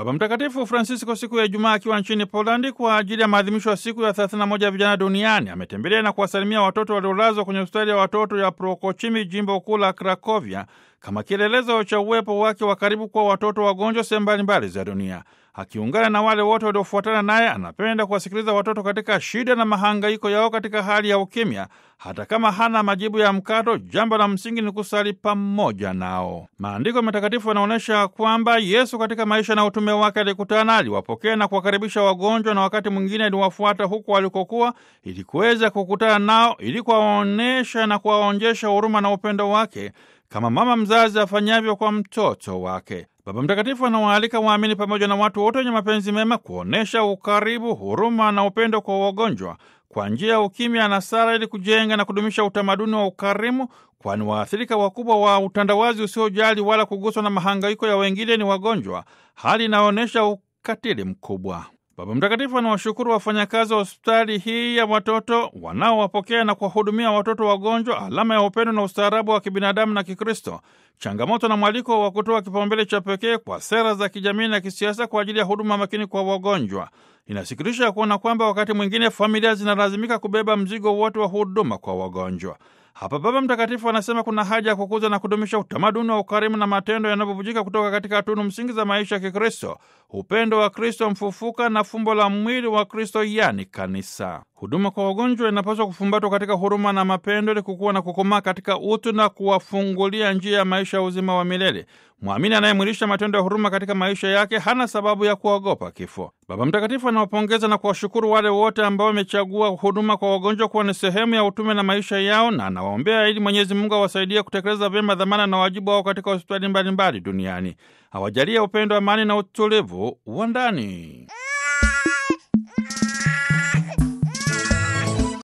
Baba Mtakatifu Francisco siku ya Ijumaa akiwa nchini Polandi kwa ajili ya maadhimisho ya siku ya 31 ya vijana duniani ametembelea na kuwasalimia watoto waliolazwa kwenye hospitali ya watoto ya Prokochimi, jimbo kuu la Krakovia, kama kielelezo cha uwepo wake wa karibu kwa watoto wagonjwa sehemu mbalimbali za dunia. Akiungana na wale wote waliofuatana naye, anapenda kuwasikiliza watoto katika shida na mahangaiko yao katika hali ya ukimya, hata kama hana majibu ya mkato. Jambo la msingi ni kusali pamoja nao. Maandiko matakatifu yanaonyesha kwamba Yesu katika maisha na utume wake alikutana, aliwapokea na kuwakaribisha wagonjwa, na wakati mwingine aliwafuata huko walikokuwa ili kuweza kukutana nao, ili kuwaonyesha na kuwaonjesha huruma na upendo wake kama mama mzazi afanyavyo kwa mtoto wake. Baba Mtakatifu anawaalika waamini pamoja na watu wote wenye mapenzi mema kuonyesha ukaribu, huruma na upendo kwa wagonjwa kwa njia ya ukimya na sala, ili kujenga na kudumisha utamaduni wa ukarimu, kwani waathirika wakubwa wa utandawazi usiojali wala kuguswa na mahangaiko ya wengine ni wagonjwa, hali inaonyesha ukatili mkubwa. Baba Mtakatifu anawashukuru wafanyakazi wa hospitali hii ya watoto wanaowapokea na kuwahudumia watoto wagonjwa, alama ya upendo na ustaarabu wa kibinadamu na Kikristo, changamoto na mwaliko wa kutoa kipaumbele cha pekee kwa sera za kijamii na kisiasa kwa ajili ya huduma makini kwa wagonjwa. Inasikitisha kuona kwamba wakati mwingine familia zinalazimika kubeba mzigo wote wa huduma kwa wagonjwa. Hapa Baba Mtakatifu anasema kuna haja ya kukuza na kudumisha utamaduni wa ukarimu na matendo yanayobubujika kutoka katika tunu msingi za maisha ya Kikristo, upendo wa Kristo mfufuka na fumbo la mwili wa Kristo, yani kanisa. Huduma kwa wagonjwa inapaswa kufumbatwa katika huruma na mapendo, ili kukuwa na kukomaa katika utu na kuwafungulia njia ya maisha ya uzima wa milele. Mwamini anayemwilisha matendo ya huruma katika maisha yake hana sababu ya kuogopa kifo. Baba Mtakatifu anawapongeza na kuwashukuru wale wote ambao wamechagua huduma kwa wagonjwa kuwa ni sehemu ya utume na maisha yao, na anawaombea ili Mwenyezi Mungu awasaidie kutekeleza vyema dhamana na wajibu wao katika hospitali mbalimbali duniani. Awajalie upendo, amani na utulivu wa ndani.